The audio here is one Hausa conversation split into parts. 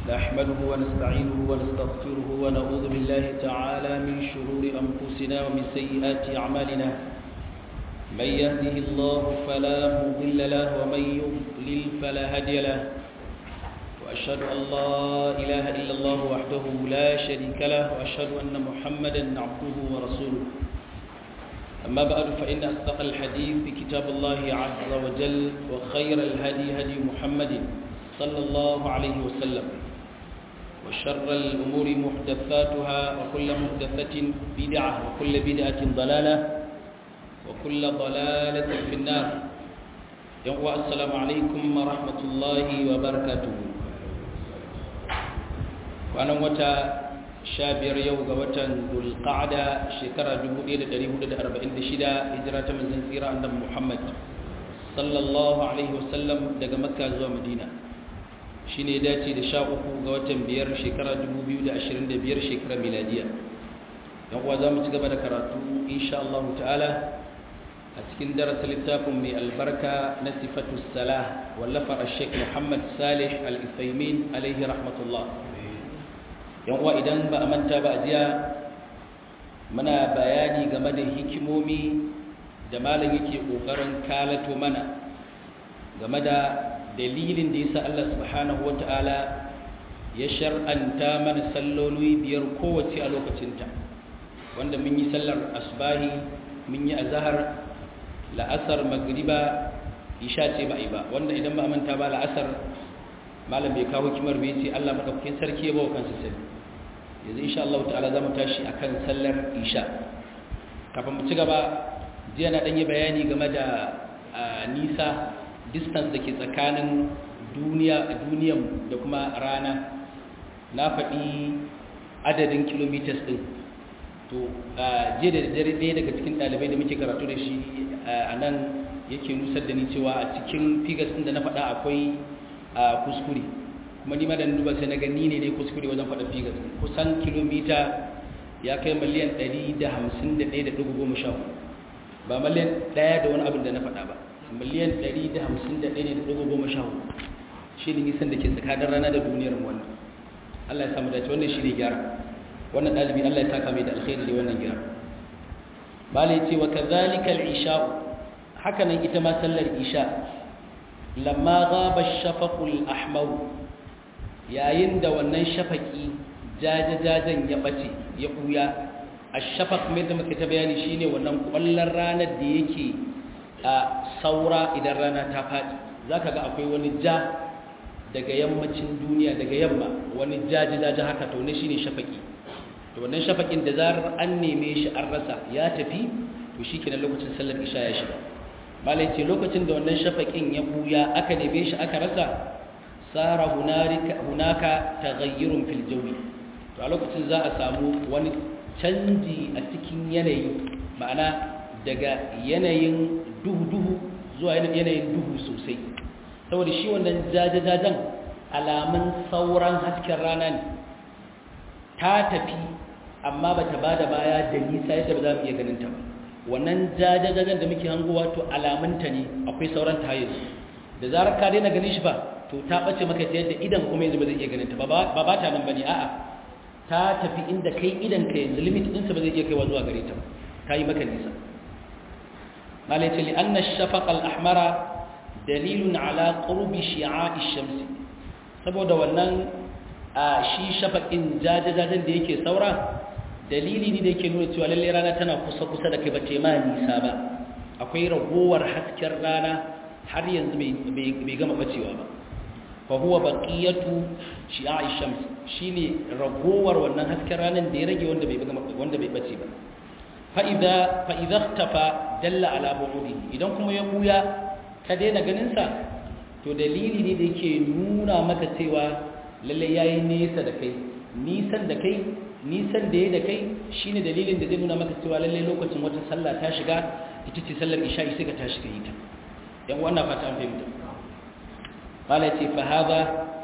نحمده ونستعينه ونستغفره ونعوذ بالله تعالى من شرور أنفسنا ومن سيئات أعمالنا من يهده الله فلا مضل له ومن يضلل فلا هادي له وأشهد أن لا إله إلا الله وحده لا شريك له وأشهد أن محمدا عبده ورسوله أما بعد فإن أصدق الحديث كتاب الله عز وجل وخير الهدي هدي محمد صلى الله عليه وسلم وشر الأمور محدثاتها وكل محدثة بدعة وكل بدعة ضلالة وكل ضلالة في النار يوم السلام عليكم ورحمة الله وبركاته وأنا متى shabiyar yau ga watan dulqa'ada shekara 1446 hijira ta manzon tsira annabi Muhammad sallallahu alaihi wasallam daga makka zuwa madina shine dace da 13 ga watan biyar shekara 2025 shekara miladiya dan uwa zamu ci gaba da karatu insha Allah ta'ala a cikin darasin littafin mai albarka na sifatu salah wallafar al-sheikh Muhammad Salih al-Uthaymin alaihi rahmatullah yan uwa idan ba a manta ba a jiya muna bayani game da hikimomi da malam yake kokarin kalato mana game da dalilin da yasa Allah subhanahu wata'ala ya shar'anta mana salloli biyar kowace a lokacinta wanda mun yi sallar asbahi mun yi azhar la'asar magriba isha ce ba yi ba wanda idan ba a manta ba la'asar malam bai kawo kimar bai ce Allah madaukakin sarki ya bawa kansa sai yanzu insha Allah ta'ala zamu tashi akan sallar isha kafin mu ci gaba jiya na dan yi bayani game da nisa distance dake tsakanin duniya duniyan da kuma rana na faɗi adadin kilometers din to jiya da dare ɗaya daga cikin ɗalibai da muke karatu da shi a nan yake nusar da ni cewa a cikin figures din da na faɗa akwai a kuskure kuma ni madan duba sai na gani ne ne kuskure wajen faɗa figas kusan kilomita ya kai miliyan 151.14 ba miliyan ɗaya da wani abin da na faɗa ba miliyan 151.14 shi ne nisan da ke tsakanin rana da duniyar wannan Allah ya samu dace wannan shi ne gyara wannan ɗalibi Allah ya taka mai da alkhairi da wannan gyara bala ya ce wa kazalika al-isha'u haka nan ita ma sallar isha lamma gaba shafaqul ahmar yayin da wannan shafaki jajajajen ya bace ya buya ash-shafaq mai da muke ta bayani shine wannan kwallon ranar da yake a saura idan rana ta fadi zaka ga akwai wani ja daga yammacin duniya daga yamma wani jajajaje haka to ne shine shafaki to wannan shafakin da zarar an neme shi an rasa ya tafi to shikenan lokacin sallar isha ya shiga malai ce lokacin da wannan shafaƙin ya buya aka neme shi aka rasa tsara hunaka taghayyurun fil jawi to a lokacin za a samu wani canji a cikin yanayi ma'ana daga yanayin duhu-duhu zuwa yanayin duhu sosai saboda shi wannan jajajajen alamun sauran hasken rana ne ta tafi amma bata bada baya da nisa yadda ba za mu iya ganin ta ba wannan jajajajen da muke hangowa to alamunta ne akwai sauran tayin da zarar ka daina ganin shi ba to ta bace maka ta yadda idan kuma yanzu ba zai iya ganin ta ba ba ta nan bane a'a ta tafi inda kai idan ka yanzu limit din sa ba zai iya kaiwa zuwa gare ta ba ta yi maka nisa malai ce li anna shafaq al ahmara dalilun ala qurbi shi'a'i shamsi saboda wannan a shi shafaqin jajajajen da yake saura dalili ne da yake nuna cewa lalle rana tana kusa-kusa da kai bace ma nisa ba akwai ragowar hasken rana har yanzu bai gama bacewa ba fa huwa baqiyatu shi'a'i shams shine ragowar wannan hasken ranan da ya rage wanda bai gama wanda bai bace ba fa idza fa idza ikhtafa dalla ala bu'udi idan kuma ya buya ka daina ganin sa to dalili ne da yake nuna maka cewa lalle yayi nesa da kai nisan da kai nisan da ya da kai shine dalilin da zai nuna maka cewa lalle lokacin wata sallah ta shiga ita ce sallar isha'i sai ka tashi ka yi ta yan wannan fata an fahimta qala ce fa hadha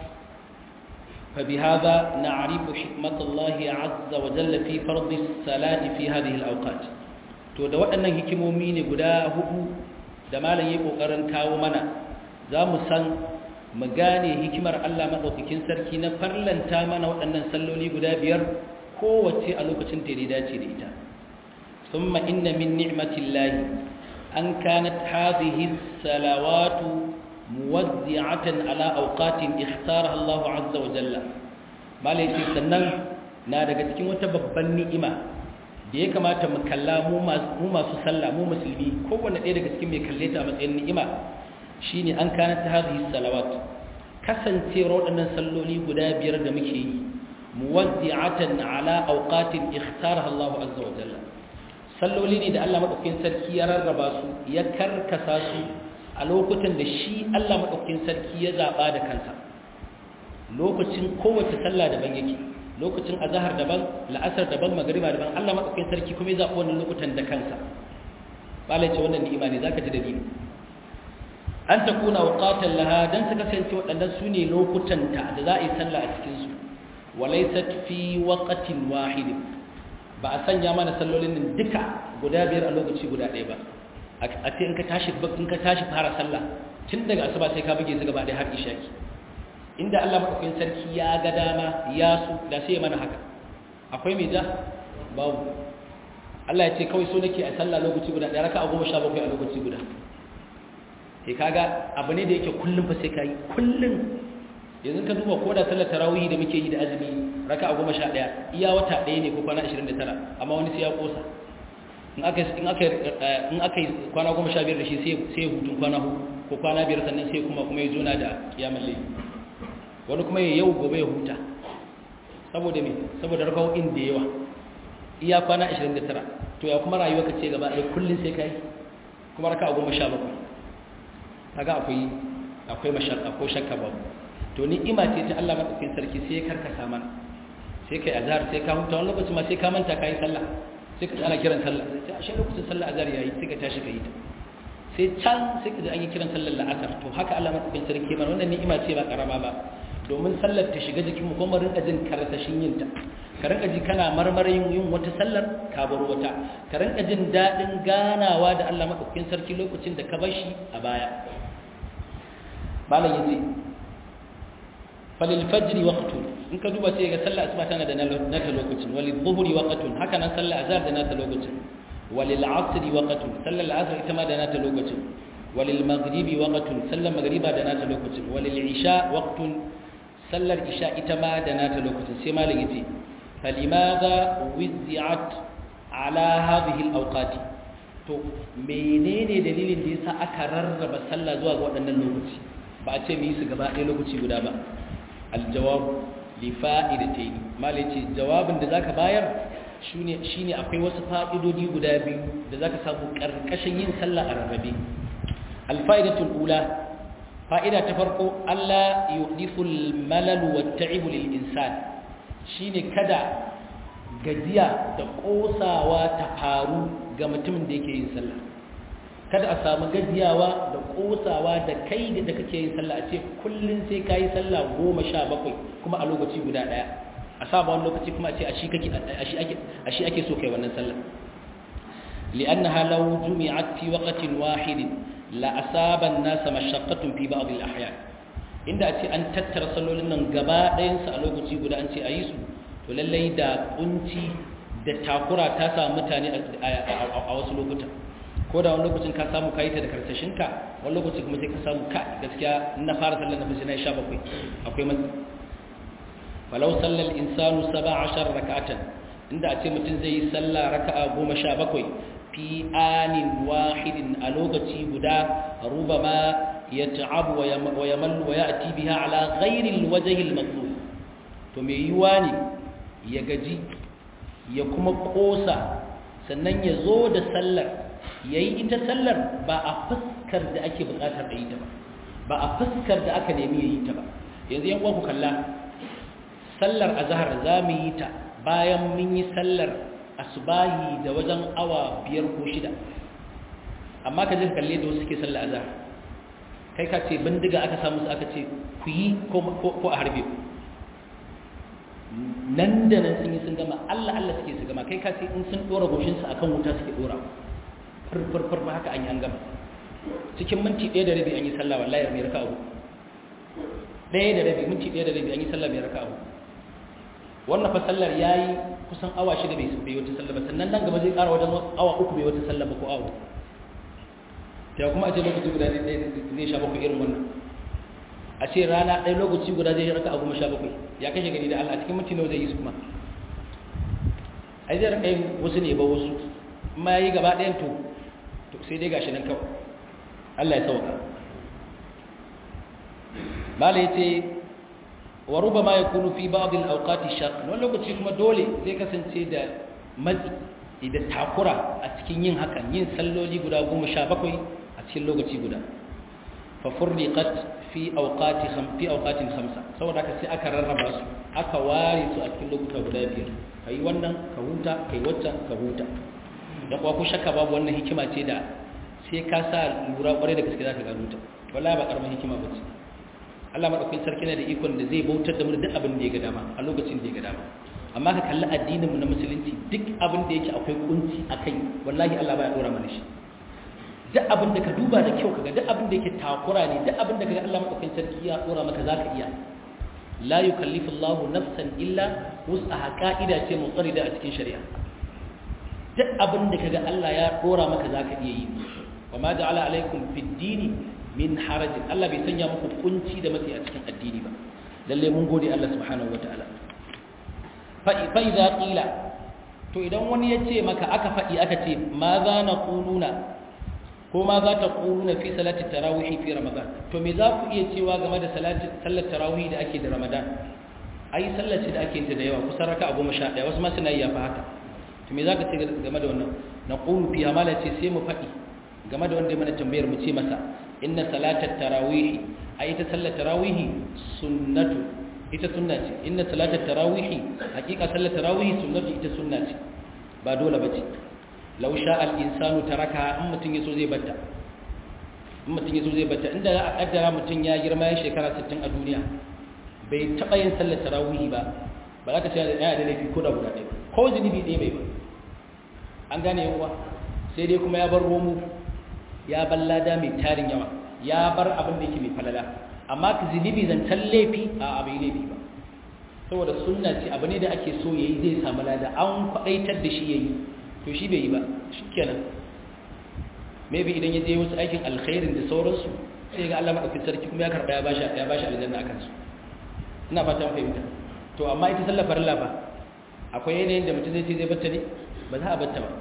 fa bi hadha na'rifu hikmat Allah azza wa jalla fi fard as-salati fi hadhihi al-awqat to da waɗannan hikimomi ne guda hudu da malam yayi kokarin kawo mana za mu san mu gane hikimar Allah madaukakin sarki na farlanta mana waɗannan salloli guda biyar kowace a lokacin da ya dace da ita thumma inna min ni'matillahi an kanat hadhihi salawatu muwaddi'atan ala awqatin ikhtaraha Allah azza wa jalla malai sannan na daga cikin wata babban ni'ima da ya kamata mu kalla mu masu sallah mu musulmi kowanne ɗaya daga cikin mai kalle ta a matsayin ni'ima shine an kana ta hadhihi salawat kasancewar waɗannan salloli guda biyar da muke yi muwaddi'atan ala awqatin ikhtaraha Allah azza wa jalla salloli ne da Allah madaukakin sarki ya rarraba su ya karkasa su a lokutan da shi Allah madaukakin sarki ya zaba da kansa lokacin kowace sallah daban yake lokacin azahar daban la'asar daban magariba daban Allah madaukakin sarki kuma ya zaɓi wannan lokutan da kansa balai ce wannan ni'ima ne zaka ji dalili an takuna waqatan laha dan su kasance waɗannan su ne lokutan ta da za a yi sallah a cikin su walaysat fi waqtin wahid ba a sanya mana sallolin nan duka guda biyar a lokaci guda ɗaya ba a ce in ka tashi in ka tashi fara sallah tun daga asuba sai ka buge su gaba ɗaya har ishaki inda Allah maɗaukakin sarki ya ga dama ya su da sai ya mana haka akwai mai ja babu Allah ya ce kawai so nake a sallah lokaci guda ɗaya raka a goma sha bakwai a lokaci guda sai kaga abu ne da yake kullum fa sai ka yi kullum yanzu ka duba ko da sallar tarawih da muke yi da azumi raka a goma sha ɗaya iya wata ɗaya ne ko kwana ashirin da tara amma wani sai ya ƙosa in aka yi kwana goma sha biyar da shi sai ya hutun kwana ko kwana biyar sannan sai kuma kuma ya zona da kiyamar laifi wani kuma ya yau gobe ya huta saboda me saboda raka'o'in da yawa iya kwana 29 to ya kuma rayuwa ka ce gaba ɗaya kullum sai kai kuma raka'a goma sha bakwai kaga akwai akwai mashakka ko shakka babu to ni ima ce ta Allah madaukakin sarki sai ya karkasa mana sai kai azhar sai ka huta wani lokaci ma sai ka manta kai sallah sai ka tsara kiran sallah sai a shi lokacin sallah azhar yayi sai ka tashi ka yi ta sai can sai ka ji an yi kiran sallar la'asar to haka Allah madaukakin sarki mana wannan ni'ima ce ba karama ba domin sallar ta shiga jikinmu kuma rinka jin karasashin yinta ka rinka ji kana marmarin yin wata sallar ka bar wata ka rinka jin daɗin ganawa da Allah maɗaukakin sarki lokacin da ka bar shi a baya malam yace falil fajri waqtun in ka duba sai ga sallar asuba tana da nata lokacin walil dhuhri waqtun haka nan sallar azhar da nata lokacin walil asri waqtun sallar asr ita ma da nata lokacin walil maghribi waqtun sallar maghriba da nata lokacin walil isha waqtun sallar isha ita ma da nata lokacin sai malam yace falimadha wizzi'at ala hadhihi alawqati to menene dalilin da yasa aka rarraba sallah zuwa ga waɗannan lokaci ba a ce mu yi su gaba ɗaya lokaci guda ba aljawab li fa'idatayn malam yace jawabin da zaka bayar shine shine akwai wasu fa'idodi guda biyu da zaka samu karkashin yin sallah a rarrabe alfa'idatul ula fa'ida ta farko Allah yuhdithul malal wa ta'ibu lil insan shine kada gajiya da kosawa ta faru ga mutumin da yake yin sallah kada a samu gajiyawa da kosawa da kai da kake yin sallah a ce kullun sai kai sallah 17 kuma a lokaci guda daya a saba wani lokaci kuma a ce a shi kake a shi ake a shi ake so kai wannan sallah li'annaha law jumi'at fi waqtin wahidin la asaba an-nasa mashaqqatun fi ba'd al-ahyan inda ce an tattara sallolin nan gaba ɗayan su a lokaci guda an ce ayi su to lallai da kunci da takura ta samu mutane a wasu lokutan ko da wani lokacin ka samu kayi ta da karsashin ka wani lokaci kuma sai ka samu ka gaskiya na fara sallar na na sha bakwai akwai matsi falau sallar insanu saba ashar raka'atan inda a ce mutum zai yi sallah raka'a goma sha bakwai fi anin wahidin a lokaci guda ruba ma ya ta'abu wa ya mallu wa ya ati biha ala ghairil wajhil matlub to me yiwa ne ya gaji ya kuma kosa sannan ya zo da sallar yayi ita sallar ba a fuskar da ake bukatar da yi ta ba ba a fuskar da aka nemi yayi ta ba yanzu yan ku kalla sallar azhar za mu yi ta bayan mun yi sallar asubahi da wajen awa biyar ko shida amma ka je kalle da wasu suke sallar azhar kai ka ce bindiga aka samu su aka ce ku yi ko a harbe ku nan da nan sun yi sun gama Allah Allah suke su gama kai ka ce in sun dora goshin su akan wuta suke dora furfurfur ba haka an yi an gama cikin minti ɗaya da rabi an yi sallah wallahi mai raka abu ɗaya da rabi minti ɗaya da rabi an yi sallah mai raka'a wannan fa sallar yayi kusan awa shida bai bai wata sallah ba sannan nan gaba zai ƙara wajen awa uku bai wata sallah ba ko awa ta kuma a ce lokaci guda zai sha bakwai irin wannan a ce rana ɗaya lokaci guda zai raka a goma sha bakwai ya kashe gani da Allah cikin minti nawa zai yi su kuma ai zai raka yin wasu ne ba wasu amma ya yi gaba ɗayan to to sai dai gashi nan kawai Allah ya sauka mala ya ce wa ruba ma ya kunu fi ba'adil auqati shaq wani lokaci kuma dole zai kasance da matsi da takura a cikin yin hakan yin salloli guda goma sha bakwai a cikin lokaci guda fa furriqat fi awqati kham fi awqatin khamsa saboda haka sai aka rarraba su aka ware su a cikin lokuta guda biyar kai wannan ka huta kai wacce ka huta da kuwa ku shakka babu wannan hikima ce da sai ka sa lura kwarai da gaske zaka gano ta wallahi ba karamin hikima bace Allah madaukakin sarki ne da ikon da zai bautar da mu duk abin da ya ga dama a lokacin da ya ga dama amma ka kalli addinin mu na musulunci duk abin da yake akwai kunci akai wallahi Allah baya dora mana shi duk abin da ka duba da kyau kaga duk abin da yake takura ne duk abin da kaga Allah madaukakin sarki ya dora maka zaka iya la yukallifu Allah nafsan illa wus'aha qa'ida ce mutsarida a cikin shari'a duk abin da kaga Allah ya dora maka zaka iya yi wa ma ja'ala alaikum fid dini min harajin Allah bai sanya muku kunci da matsi a cikin addini ba lalle mun gode Allah subhanahu wataala fa fa idza qila to idan wani ya ce maka aka faɗi aka ce ma za na kununa ko ma za ta kununa fi salati tarawih fi ramadan to me za ku iya cewa game da salati sallar tarawih da ake da ramadan ai sallar ce da ake yin ta da yawa kusan raka'a 11 wasu ma suna yi yafa haka to me za ka ce game da wannan na qulu fi amala ce sai mu faɗi game da wanda ya mana tambayar mu ce masa inna salatat tarawih ai ita sallar tarawih sunnatu ita sunna ce inna salatat tarawih hakika sallar tarawih sunnatu ita sunna ce ba dole bace law sha al insanu taraka in mutun yaso zai batta in mutun yaso zai batta inda za a kaddara mutun ya girma ya shekara 60 a duniya bai taba yin sallar tarawih ba ba za ka ce yana da laifi ko da guda ɗaya ko zunubi ɗaya bai ba an gane yawa sai dai kuma ya bar romu ya bar lada mai tarin yawa ya bar abin da yake mai falala amma ka zunubi zancen laifi a abai laifi ba saboda sunna ce abu ne da ake so yayi zai samu lada an kwadaitar da shi yayi to shi bai yi ba shikenan maybe idan ya je wasu aikin alkhairin da sauransu sai ga Allah madaukakin sarki kuma ya karba ya bashi ya bashi aljanna akan su ina fatan fahimta to amma ita sallar farilla ba akwai yanayin da mutum zai ce zai batta ne ba za a batta ba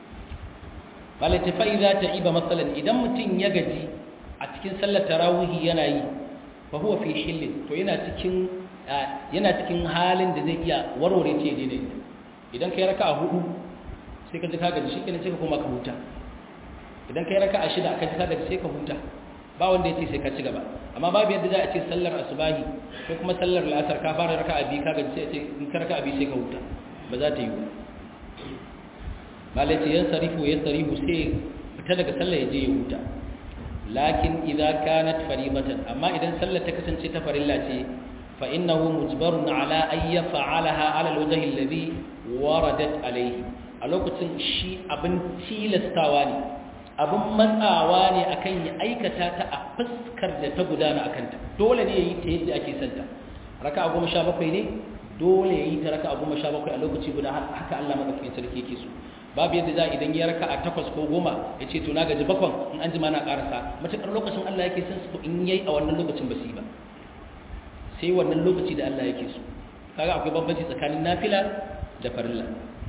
malai fa idza ta'iba masalan idan mutum ya gaji a cikin sallar tarawih yana yi fa huwa fi hillin to yana cikin yana cikin halin da zai iya warware ce ne idan kai raka'a hudu sai ka ji ka gaji shikenan sai ka koma ka huta idan kai raka'a shida ka ji ka gaji sai ka huta ba wanda yace sai ka ci gaba amma babu yadda za a ce sallar asubahi ko kuma sallar la'asar ka fara raka'a biyu ka gaji sai ce in ka raka'a biyu sai ka huta ba za ta yi ba malai ce yan sarifu ya sarifu sai fita daga sallar ya je ya huta lakin idza kanat faribatan amma idan sallar ta kasance ta farilla ce fa innahu mujbarun ala an yaf'alaha ala alwajhi alladhi waradat alayhi a lokacin shi abin tilastawa ne abin matsawa ne akan ya aikata ta a fuskar da ta gudana akan ta dole ne yayi ta yadda ake santa raka'a 17 ne dole yayi ta raka'a 17 a lokaci guda haka Allah madaukakin sarki yake so babu yadda za idan ya raka a takwas ko goma ya ce to na gaji bakwan in an jima na karasa matuƙar lokacin Allah yake son su in yayi a wannan lokacin ba su yi ba sai wannan lokaci da Allah yake so kaga akwai bambanci tsakanin nafila da farilla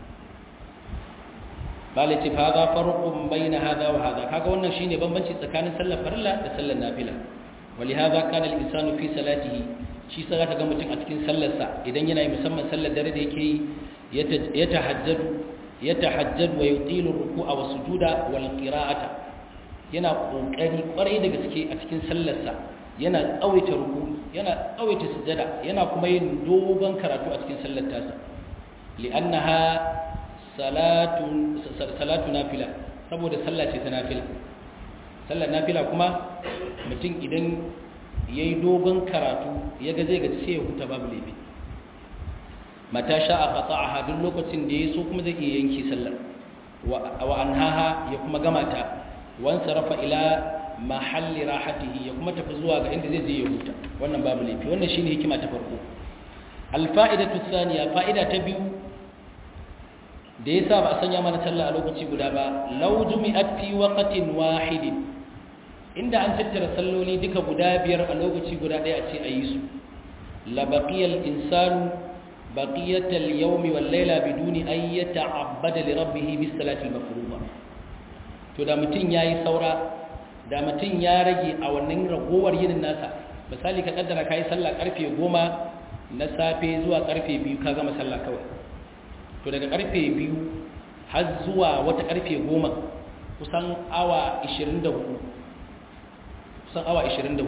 bala ce fa za farqun baina hada wa hada kaga wannan shine bambanci tsakanin sallar farilla da sallar nafila wali hada kana al-insanu fi salatihi shi sai ka ga mutum a cikin sallarsa idan yana yi musamman sallar dare da yake yi ya tahajjadu yatahajjad wa yutilu ruku'a wa sujuda wal qira'ata yana kokari kwarai da gaske a cikin sallarsa yana tsawaita ruku yana tsawaita sujada yana kuma yin dogon karatu a cikin sallar tasa li'annaha salatu salatu nafila saboda sallah ce ta nafila sallar nafila kuma mutum idan yayi dogon karatu yaga zai ga sai ya huta babu laifi mata sha'a qata'aha duk lokacin da yaso kuma zai iya yanki sallar wa anhaha ya kuma gama ta wan sarafa ila mahalli rahatihi ya kuma tafi zuwa ga inda zai je ya huta wannan babu laifi wannan shine hikima ta farko alfa'idatu thaniya fa'ida ta biyu da yasa ba a sanya mana sallah a lokaci guda ba law jumi'at fi waqtin wahidin inda an tattara salloli duka guda biyar a lokaci guda ɗaya a ce a yi su la baqiyal insanu baqiyatal yawmi wal layla biduni an yata'abbada li rabbih bis salati al mafruḍa to da mutun yayi saura da mutun ya rage a wannan ragowar yinin nasa misali ka kaddara kai sallah karfe 10 na safe zuwa karfe 2 ka gama sallah kawai to daga karfe 2 har zuwa wata karfe 10 kusan awa 24 kusan awa 24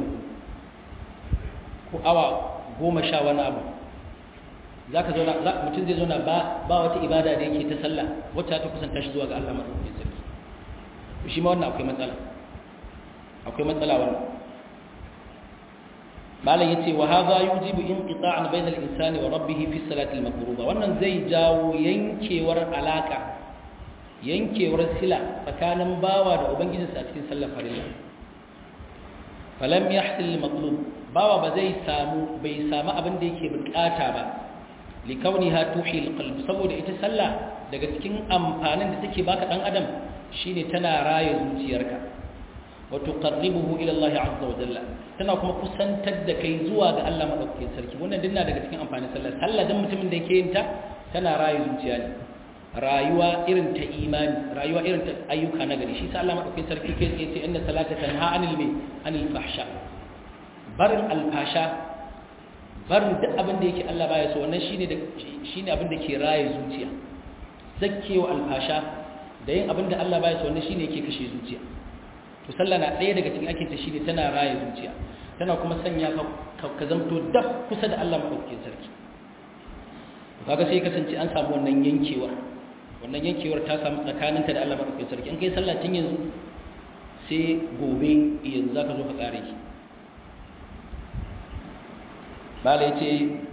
ko awa 10 sha wani abu za ka zauna mutum zai zauna ba wata ibada da yake ta sallah wacce ta kusanta shi zuwa ga Allah maɗaukakin sarki shi ma wannan akwai matsala akwai matsala wannan malam yace wa hadha yujibu inqita'an bayna al-insani wa rabbih fi salati al-mafruḍa wannan zai jawo yankewar alaka yankewar sila tsakanin bawa da ubangijinsa a cikin sallar farilla falam yahsil al-matlub bawa ba zai samu bai samu abin da yake bukata ba likauniha tuhil qalb saboda ita sallah daga cikin amfanin da take baka dan adam shine tana raye zuciyarka wa tuqarribuhu ila Allah azza wa jalla tana kuma kusantar da kai zuwa ga Allah madaukakin sarki wannan dinna daga cikin amfanin sallah sallah dan mutumin da yake yin ta tana raye zuciya ne rayuwa irin ta imani rayuwa irin ta ayyuka na gari shi sa Allah madaukakin sarki kai tsaye ce inna salata tanha anil mai anil fahsha barin alfasha barin duk abin da yake Allah baya so wannan shine da shine abin da ke raye zuciya zakkewa alfasha da yin abin da Allah baya so wannan shine yake kashe zuciya to sallah na ɗaya daga cikin ake ta shine tana raye zuciya tana kuma sanya ka ka zamto dab kusa da Allah madaukakin sarki kaga sai kasance an samu wannan yankewar wannan yankewar ta samu tsakaninka da Allah madaukakin sarki in kai sallah tun yanzu sai gobe yanzu zaka zo ka kare ki bala yace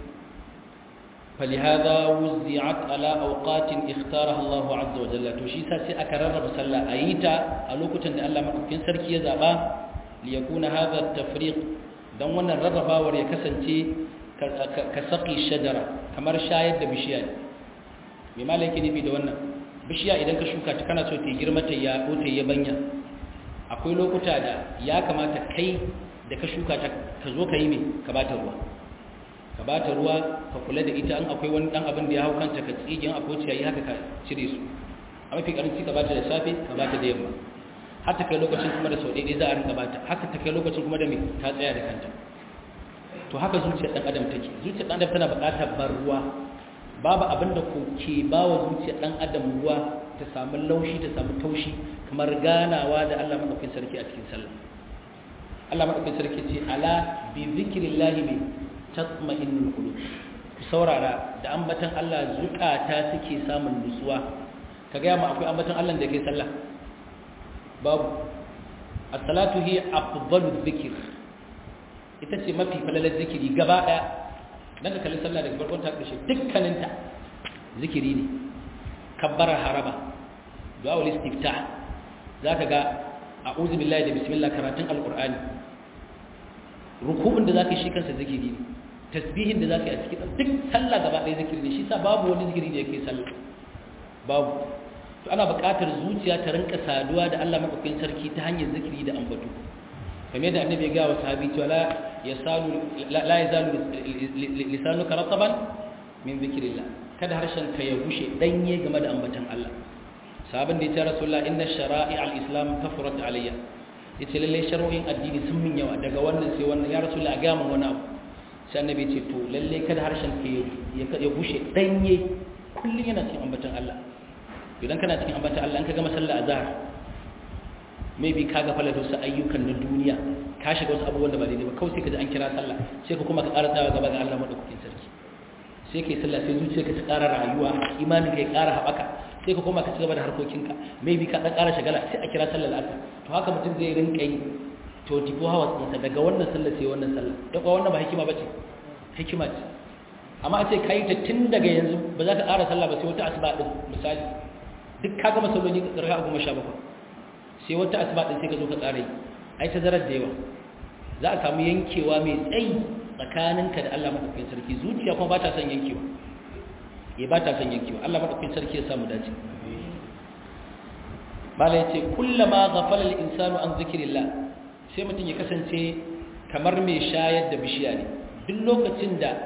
فلهذا وزعت على اوقات اختارها الله عز وجل to shi sa sai aka rarraba sallah ayita a lokutan da Allah madaukakin sarki ya zaba li yakuna hadha at-tafriq dan wannan rarrabawar ya kasance ka saqi shajara kamar shayar da bishiya me malaki nufi da wannan bishiya idan ka shuka ta kana so ta girma ta ya ko ta yabanya akwai lokuta da ya kamata kai da ka shuka ta ka zo ka yi me ka bata ruwa ka ba ta ruwa ka kula da ita an akwai wani dan abin da ya hau kanta ka tsigin akwai ciyayi haka ka cire su a mafi karanci ka ba ta da safe ka ba ta da yamma har ta kai lokacin kuma da sau ɗaya za a rinka ba ta haka ta kai lokacin kuma da me ta tsaya da kanta to haka zuciyar ɗan adam take zuciyar ɗan adam tana buƙatar bar ruwa babu abin da ke ba wa zuciyar ɗan adam ruwa ta samu laushi ta samu taushi kamar ganawa da Allah maɗaukakin sarki a cikin sallah Allah maɗaukakin sarki ce ala bi zikrillahi bi tatma'innul qulub ku saurara da ambatan Allah zukata suke samun nutsuwa kaga ma akwai ambatan Allah da yake sallah babu as-salatu hi afdalu dhikr ita ce mafi falalar zikiri gaba daya dan ka kalli sallah daga farkon ta karshe dukkanin ta zikiri ne kabbara haraba du'a ul istiftah zaka ga a'udhu billahi da bismillah karatun alqur'ani ruku'un da zaka yi shi kansa zikiri ne tasbihin da zaka yi a cikin duk sallah gaba ɗaya zikiri ne shi sa babu wani zikiri da yake sallah babu to ana buƙatar zuciya ta rinka saduwa da Allah madaukakin sarki ta hanyar zikiri da ambato kamar yadda annabi ya ga wa sahabi cewa la yasalu la yazalu lisanuka rataban min zikrillah kada harshen ka ya bushe danye game da ambatan Allah sahabin da ya ce rasulullah inna shara'i al-islam kafarat alayya yace lalle shar'o'in addini sun min yawa daga wannan sai wannan ya rasulullah ga mun wani abu sai annabi ce to lalle kada harshen ka ya bushe danye kullun yana cikin ambatan Allah idan kana cikin ambatan Allah an ka gama sallar azhar maybe ka ga falata wasu ayyukan na duniya ka shiga wasu abubuwan da ba daidai ba kawai sai ka ji an kira sallah sai ka kuma ka ƙara tsawa gaba ga Allah madaukakin sarki sai ka yi sallah sai zuciyarka ta ƙara rayuwa imanin ka ya ƙara haɓaka sai ka koma ka ci gaba da harkokinka maybe ka ɗan ƙara shagala sai a kira sallar asar to haka mutum zai rinka yi to tifo hawa tsinsa daga wannan sallar sai wannan sallar da kuwa wannan ba hikima ba ce hikima ce amma a ce ka yi ta tun daga yanzu ba za ka ƙara sallah ba sai wata asuba ɗin misali duk ka gama salloli ka tsarka goma sha bakwai sai wata asuba ɗin sai ka zo ka ƙara yi ai tazarar da yawa za a samu yankewa mai tsayi tsakaninka da Allah madaukakin sarki zuciya kuma ba ta son yankewa ya ba ta son yankewa Allah madaukakin sarki ya samu dace bala yace kullama ghafala al-insanu an zikrillah sai mutum ya kasance kamar mai shayar da bishiya ne duk lokacin da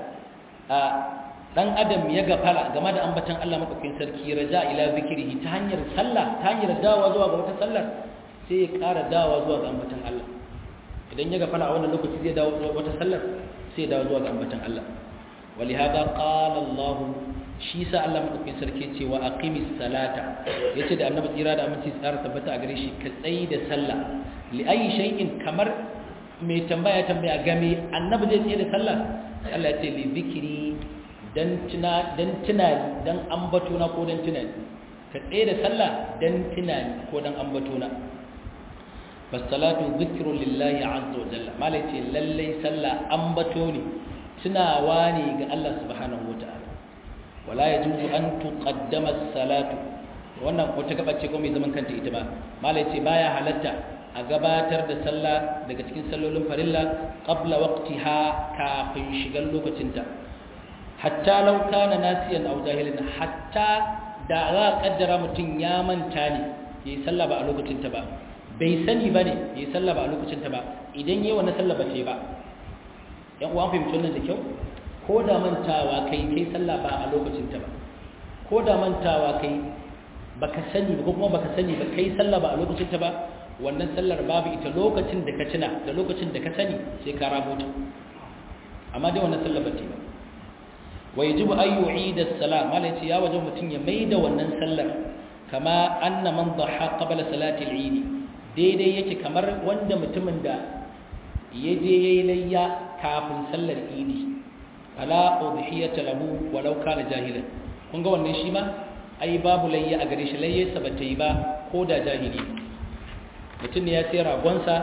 dan adam ya gafala game da ambatan Allah madaukakin sarki raja ila zikrihi ta hanyar sallah ta hanyar dawa zuwa ga wata sallar sai ya ƙara dawa zuwa ga ambatan Allah idan ya gafala a wannan lokaci zai dawo wata sallar sai ya dawo zuwa ga ambatan Allah walihada qala Allah shi sa Allah madaukakin sarki ce wa aqimis salata yace da annabi tsira da aminci tsara tabbata a gare shi ka tsayi da sallah li ayi shay'in kamar mai tambaya tambaya game annabi zai tsaye da sallah Allah ya ce li zikri dan tuna dan tunani dan ambato na ko dan tunani ka tsaye da sallah dan tunani ko dan ambato na fasalatu zikrun lillahi azza wa jalla malai ce lallai sallah ambato ne tunawa ne ga Allah subhanahu wa ta'ala wala yajuzu an tuqaddama as-salatu wannan wata gaba ce ko mai zaman kanta ita ba malai ce baya halatta a gabatar da sallah daga cikin sallolin farilla qabla waqtiha kafin shigan lokacinta hatta law kana nasiyan aw jahilan hatta da za a kaddara mutum ya manta ne yayi sallah ba a lokacinta ba bai sani ba ne yayi sallah ba a lokacinta ba idan yayi wannan sallah ba ce ba yan uwan fahimci wannan da kyau ko da mantawa kai kai sallah ba a lokacinta ba ko da mantawa kai baka sani ba ko kuma baka sani ba kai sallah ba a lokacinta ba wannan sallar babu ita lokacin da ka tuna da lokacin da ka sani sai ka rabota amma dai wannan sallar ba ce ba wa yajibu an yu'ida as-salat mala yace ya wajen mutun ya maida wannan sallar kama anna man dhaha qabla salati al-eid daidai yake kamar wanda mutumin da yaje yayi layya kafin sallar idi ala udhiyata lahu walau kana jahilan kun ga wannan shi ma ai babu layya a gare shi layya sa bata yi ba ko da jahili mutum ne ya sai ragonsa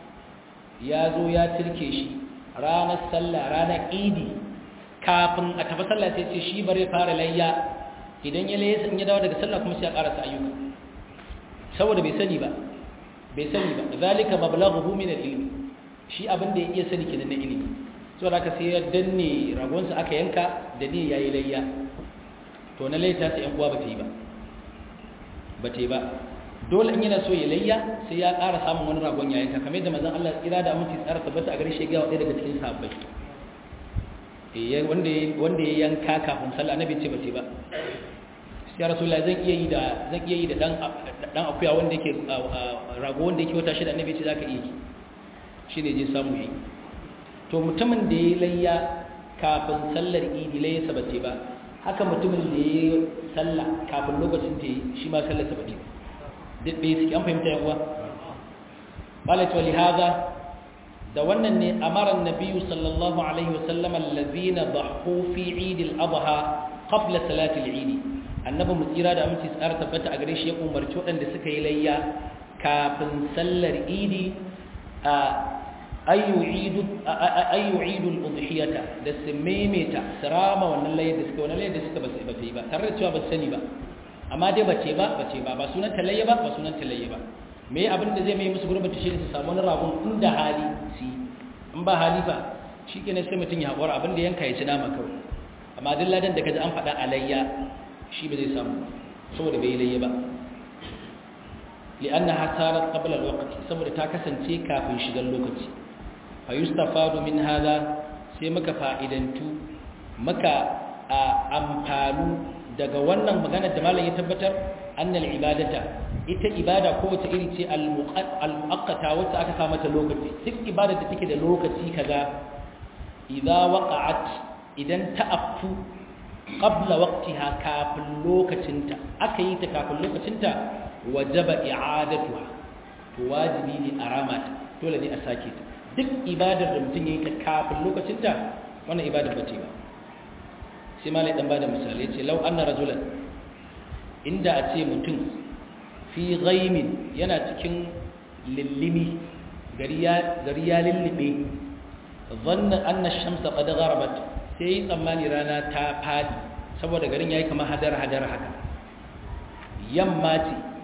ya zo ya tirke shi ranar sallah ranar idi kafin a tafi sallah sai ce shi bare fara layya idan ya layya sun ya dawo daga sallah kuma sai ya karasa ayyuka saboda bai sani ba bai sani ba zalika mablaghuhu min al-ilmi shi abin da ya iya sani kenan na ilimi saboda haka sai ya danne ragonsa aka yanka da ni yayi layya to na layya sai yan uwa bata yi ba bata yi ba dole in yana so ya layya sai ya ƙara samun wani ragon ya yanka kamar yadda manzon Allah kira da aminci tsara tabbata a gare shi ga ɗaya daga cikin sahabbai wanda ya yanka kafin sallah annabi ce bace ba ya rasulullahi zan iya yi da zan iya yi da dan dan akuya wanda yake rago wanda yake wata shida annabi ce zaka iya yi shine je samu yi to mutumin da ya layya kafin sallar idi layya sabace ba haka mutumin da ya sallah kafin lokacin ta yi shi ma sallar sabace duk bai suke an fahimta yan uwa qalat wa lihadha da wannan ne amaran nabiyu sallallahu alaihi wasallam allazina dhahu fi eid al-adha qabla salati al-eid annabi mu tsira da aminci tsara tabbata a gare shi ya umarci waɗanda suka yi layya kafin sallar idi a ayu idu ayu idu al-udhiyata da su maimaita sirama wannan layyar da suka wannan layyar da suka ba su yi ba tare da cewa ba su sani ba amma dai bace ba bace ba ba sunan talayya ba ba sunan talayya ba me abin da zai mai musu gurbin shi ne su samu wani ragon inda hali si in ba hali fa shikenan sai mutun ya hakura abin da yanka ya ci nama kawai amma duk ladan da kaji an faɗa alayya shi ba zai samu saboda bai layya ba li'annaha sarat qabla al-waqt saboda ta kasance kafin shigar lokaci fa yustafadu min hadha sai muka fa'idantu muka amfanu daga wannan maganar da malam ya tabbatar annal ibadata ita ibada ko wace iri ce al-muqaddata wacce aka sa mata lokaci duk ibada da take da lokaci kaza idza waqa'at idan ta affu qabla waqtiha kafin lokacinta aka yi ta kafin lokacinta wajaba i'adatuha to wajibi ne a ramata dole ne a sake ta duk ibadar da mutum yayi ta kafin lokacinta wannan ibadar bace ba sai malai dan bada misali yace law anna rajulan inda a ce mutum fi ghaimin yana cikin lillimi gari ya gari ya lillibe zanna anna ash-shamsa qad gharabat sai tsammani rana ta fadi saboda garin yayi kamar hadar hadar haka yamma ce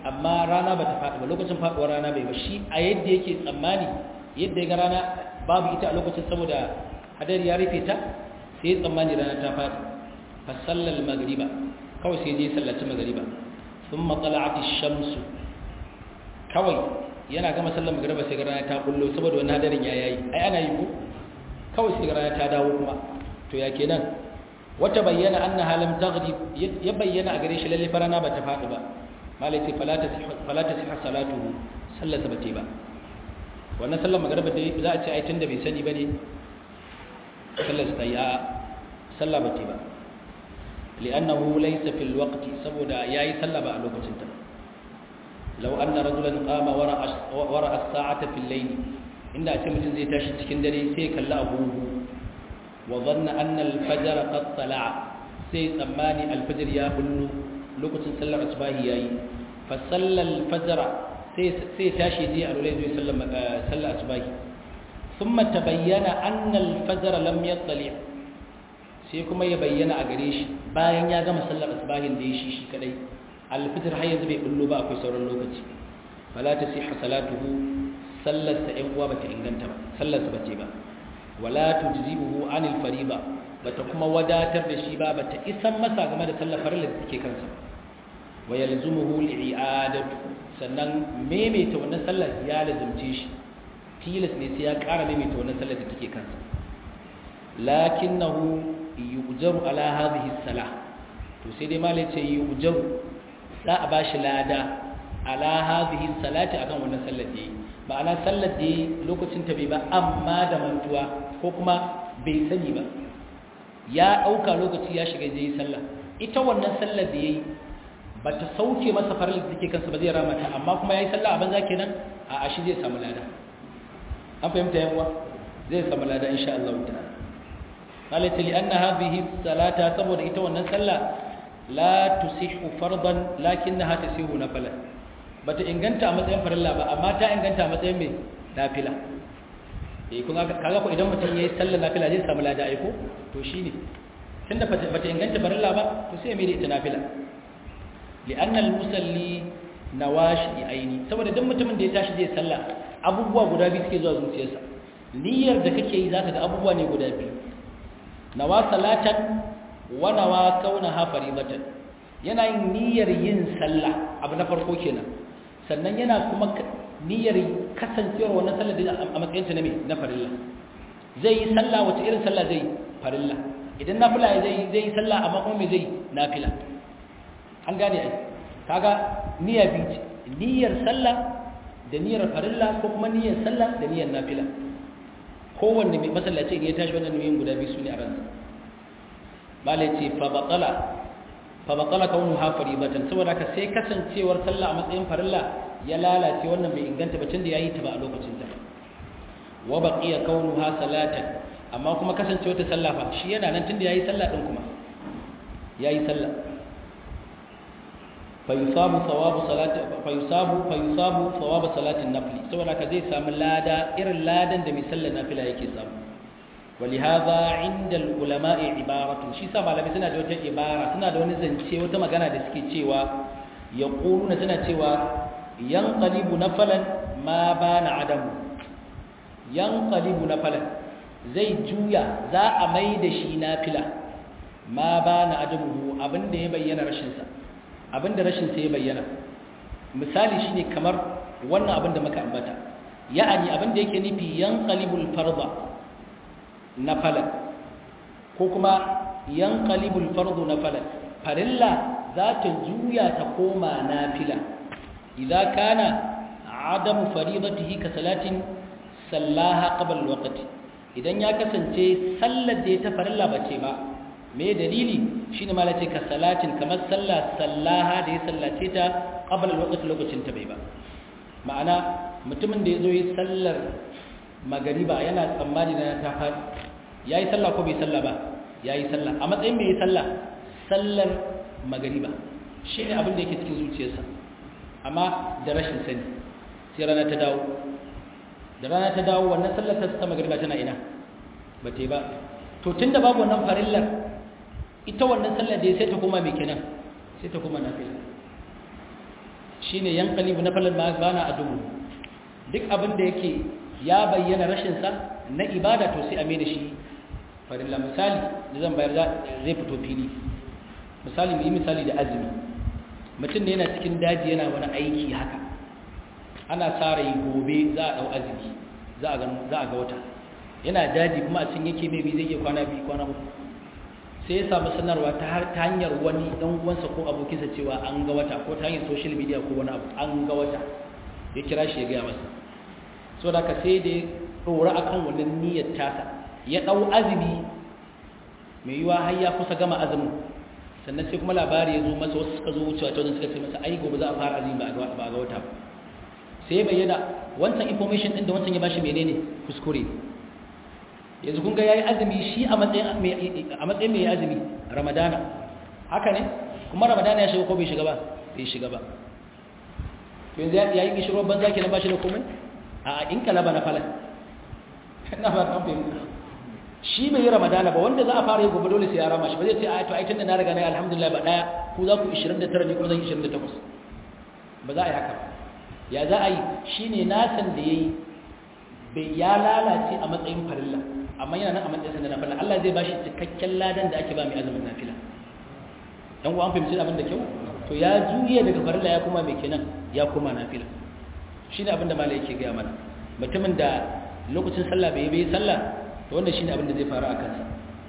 amma rana ba ta faɗi ba lokacin faɗuwar rana bai ba shi a yadda yake tsammani yadda ya ga rana babu ita a lokacin saboda hadari ya rufe ta sai ya tsammani rana ta faɗi fa sallal magriba kawai sai je sallaci magriba thumma tala'at ash-shamsu kawai yana gama sallar magriba sai ga rana ta kullo saboda wannan hadarin ya yayi ai ana yi ko kawai sai ga rana ta dawo kuma to ya kenan wata bayyana annaha lam taghrib ya bayyana a gare shi lalle farana ba ta faɗi ba malai ce fala ta siha salatuhu sallarsa ba ce ba wannan sallar magariba dai za a ce ai tunda bai sani bane sallarsa ta yi a sallah ba ce ba li'annahu laysa fil waqti saboda yayi sallah ba a lokacin ta law anna rajulan qama wara wara as-sa'ata fil layl inda a ce mutum zai tashi cikin dare sai kalla abuhu wa dhanna anna al-fajr qad tala'a sai tsammani al-fajr ya bullu lokacin sallar asbahi yayi fa sallal fajr sai sai tashi je a lulai zai sallar sallar asbahi thumma tabayyana anna al-fajr lam yattali sai kuma ya bayyana a gare shi bayan ya gama sallar asbahin da ya shi shi kadai al-fajr har yanzu bai bullo ba akwai sauran lokaci fala tasihha salatuhu sallar sa ɗan uwa bata inganta ba sallar sa bace ba wala tujzibuhu anil fariba bata kuma wadatar da shi ba bata isan masa game da sallar farilla da take kansa wa yalzumuhu li'adatu sannan maimaita wannan sallar ya lazumce shi tilas ne sai ya ƙara maimaita wannan sallar da take kansa lakinnahu yujaru ala hadhihi salah to sai dai malai ce yujaru za a bashi lada ala hadhihi salati akan wannan sallar da yi ma'ana sallar da yi lokacin ta bai ba amma da mantuwa ko kuma bai sani ba ya ɗauka lokaci ya shiga zai yi sallah ita wannan sallar da ya yi ba ta sauke masa farar da take kansa ba zai ramata amma kuma ya yi sallah a banza kenan a ashi zai samu lada an fahimta yawa zai samu lada insha Allah ta'ala qalata li anna hadhihi salata saboda ita wannan sallah la tusihu fardan lakinnaha tusihu nafila bata inganta a matsayin farilla ba amma ta inganta a matsayin mai nafila eh kun kaga ko idan mutum yayi sallar nafila zai samu lada aiko to shine tunda bata inganta farilla ba to sai mai da ita nafila li'anna al-musalli nawashi aini saboda duk mutumin da ya tashi zai sallah abubuwa guda biyu suke zuwa zuciyarsa niyyar da kake yi zaka ga abubuwa ne guda biyu nawa salatan wa nawa kaunaha faridatan yana yin niyyar yin sallah abu na farko kenan sannan yana kuma niyyar kasancewar wannan sallar da a matsayin ta na me na farilla zai yi sallah wace irin sallah zai farilla idan nafila zai zai yi sallah amma kuma me zai nafila an gane ai kaga niyya biyu niyyar sallah da niyyar farilla ko kuma niyyar sallah da niyyar nafila kowanne mai masallaci ne ya tashi wannan niyyar guda biyu su ne a ransa malai ce fa batala fa batala kaunuha faribatan saboda haka sai kasancewar sallah a matsayin farilla ya lalace wannan bai inganta ba tunda yayi ta ba a lokacin ta wa baqiya kaunuha salatan amma kuma kasancewar ta sallah fa shi yana nan tunda yayi sallah din kuma yayi sallah fayusabu thawabu salati fayusabu fayusabu thawabu salatin nafli saboda haka zai samu lada irin ladan da mai sallar nafila yake samu ولهذا عند العلماء عبارة شي سا malamai suna da wata ibara suna da wani zance wata magana da suke cewa yaquluna suna cewa yanqalibu nafalan ma bana adamu yanqalibu nafalan zai juya za a mai da shi nafila ma bana adamu abinda ya bayyana rashin sa abinda rashin sa ya bayyana misali shine kamar wannan abinda muka ambata ya'ani abinda yake nufi yanqalibul farda nafalan ko kuma yanqalibul fardu nafalan farilla za ta juya ta koma nafila idza kana adamu faridatihi ka salatin sallaha qabla alwaqti idan ya kasance sallar da ta farilla bace ba me dalili shine malace ka salatin kamar sallah sallaha da ya sallace ta qabla alwaqti lokacin ta bai ba ma'ana mutumin da yazo yi sallar magariba yana tsammani na ta faɗi ya yi sallah ko bai sallah ba ya yi sallah a matsayin mai yi sallah sallar magariba shi ne abin da yake cikin zuciyarsa amma da rashin sani sai rana ta dawo da rana ta dawo wannan sallar ta magariba tana ina ba ta yi ba to tun da babu wannan farillar ita wannan sallar da ya sai ta koma mai kenan sai ta koma nafila shine yanqalibu nafalan ma bana adumu duk abin da yake ya bayyana rashin sa na ibada to sai a mai da shi farilla misali da zan bayar zai fito fili misali mu yi misali da azumi mutum ne yana cikin daji yana wani aiki haka ana tsara yi gobe za a dau azumi za a ga wata yana daji kuma a cikin yake mai bi zai iya kwana biyu kwana uku sai ya samu sanarwa ta hanyar wani dan uwansa ko abokinsa cewa an ga wata ko ta hanyar social media ko wani abu an ga wata ya kira shi ya gaya masa so da ka sai da ya ɗora akan wannan niyyar tasa ya ɗau azumi mai yiwa har ya kusa gama azumin sannan sai kuma labari ya zo masa wasu suka zo wucewa ta wajen suka ce masa ai gobe za a fara azumi ba a ga wata ba sai ya bayyana wancan information ɗin da wancan ya bashi menene kuskure yanzu kun ga yayi azumi shi a matsayin a matsayin mai azumi ramadana haka ne kuma ramadana ya shiga ko bai shiga ba bai shiga ba yanzu yayi kishiro banza kenan ba shi da komai a in kala ba na falan ina ba kan fahimta shi bai yi ramadana ba wanda za a fara yi gobe dole sai ya rama shi ba zai ce a to ai tunda na riga na alhamdulillah ba daya ku za ku 29 ne kuma zan 28 ba za a yi haka ba ya za a yi shine nasan da yayi bai ya lalace a matsayin farilla amma yana nan a matsayin sanda nafila Allah zai bashi cikakken ladan da ake ba mai azumin nafila dan uwa an fahimci abin da kyau to ya juye daga farilla ya koma mai kenan ya koma nafila shine abin da malai yake ga mana mutumin da lokacin sallah bai bai sallah to wannan shine abin da zai faru a kansa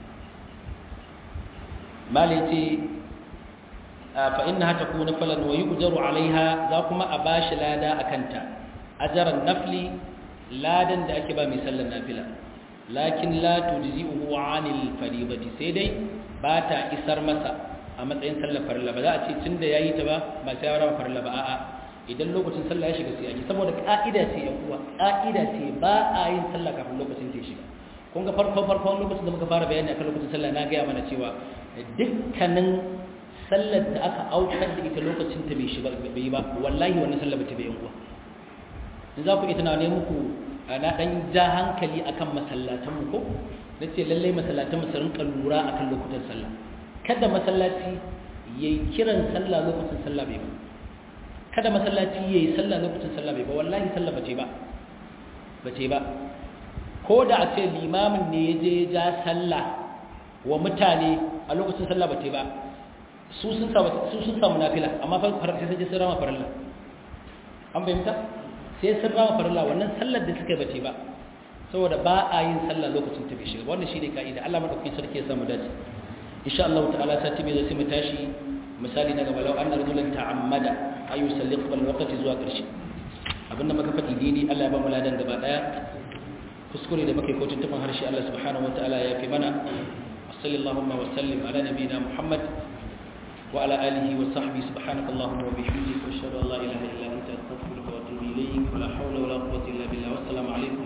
malai ce fa innaha takunu falan wa yujaru alaiha za kuma a bashi lada akanta ajran nafli ladan da ake ba mai sallar nafila lakin la tujzi'uhu 'anil fariidati sai dai ba ta isar masa a matsayin sallar farilla ba za a ce tunda yayi ta ba ba sai ya rama farilla ba a'a idan lokacin sallah ya shiga sai ake saboda ka'ida ce ya kuwa ka'ida ce ba a yin sallah kafin lokacin ta shiga kun ga farko farkon lokacin da muka fara bayani akan lokacin sallah na gaya mana cewa dukkanin sallar da aka aukar da ita lokacin ta bai shiga bai ba wallahi wannan sallah ba ta bai yan uwa in za ku iya tunanin muku na ɗan ja hankali akan masallatanmu ko na ce lallai masallatan mu su rinka lura akan lokutan sallah kada masallaci ya yi kiran sallah lokacin sallah bai ba kada masallaci ya yi sallah lokacin sallah bai ba wallahi sallah ba ce ba ba ce ba ko da a ce limamin ne ya je ja sallah wa mutane a lokacin sallah ba ce ba su sun samu nafila amma sai sun je sun rama farilla an fahimta sai sun rama farilla wannan sallar da suka bace ba saboda ba a yin sallah lokacin ta bai shiga wannan shine kaida Allah madaukakin sarki ya samu dace insha Allah ta'ala sati bai zai mu tashi misali na gaba law anna rajulan ta'ammada ayu salli qabla waqti zuwa karshe abinda muka faɗi dini Allah ya ba mu ladan gaba daya kuskure da muke kotun tafin harshe Allah subhanahu wataala ya fi mana sallallahu wa sallim ala nabiyina Muhammad وعلى آله وصحبه سبحانك اللهم وبحمدك واشهد ان لا اله الا انت استغفرك واتوب اليك ولا حول ولا قوه الا بالله والسلام عليكم